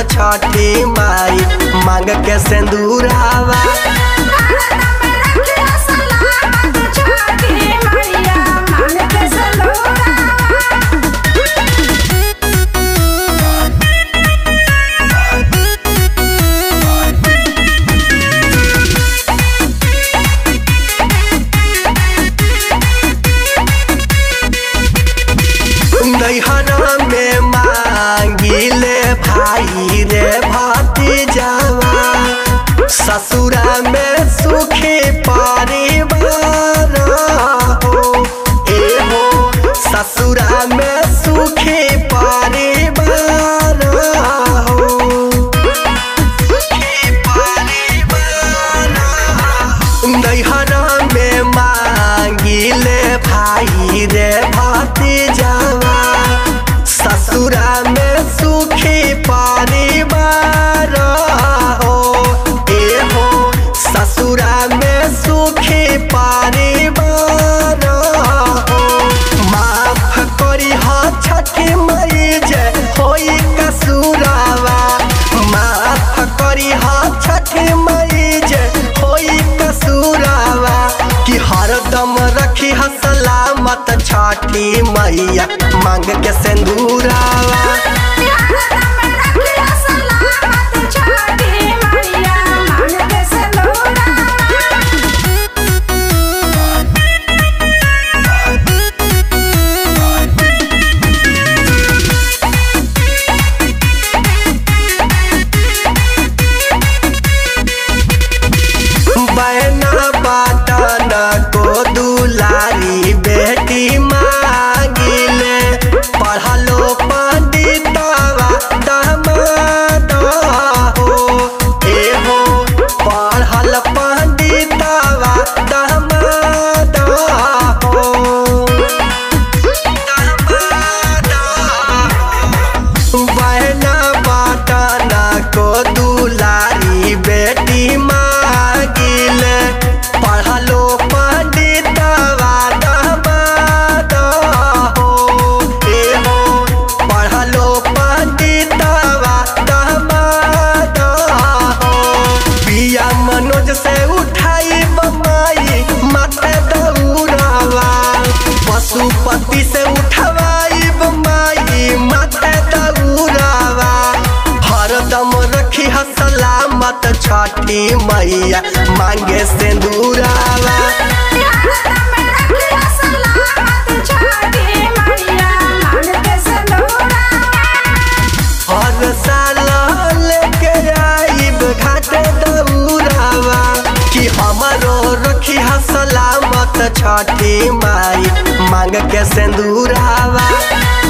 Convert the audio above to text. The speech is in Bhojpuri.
छठी माई मांग के सिंदूरावा नैहरा में मांगिले भाई रे भतीजावा ससुरा में सुखी परिवार हो ए हो ससुरा में सुखी परिवार हो सुखी परिवार नैहरा में मांगिले भाई रे भतीजावा ससुरा में सुखी परिवार हो ए हो ससुरा में सुखी परिवार हो माफ करी हा छठी मई जे होई कसुरावा माफ करी हा छठी मई जे होई कसुरावा कि हरदम रखी हा सलामत छठी मैया मांग के सिंदूरावा बहना बाटन को दुलारी बेटी मांगिले पढ़लो पंडितवा दमाद हो ए हो पढ़ल पंडितवा दमाद हो दमाद हो बहना बाटना को दुलारी बेटी मागिले पढ़लो पंडितवा दमाद हो ए हो पढ़लो पंडितवा दमाद हो पिया मनोज से उठाई बमाई माथे दौड़ावा पशुपति से उठवाई बमाई माथे दौड़ावा हरदम रखी ह सलामत छठी मैया मांगे सिंदूरावा हर साल लेके आइब घाटे दौड़ावा कि हमारो रखी ह सलामत छठी माई मांग के सिंदूरावा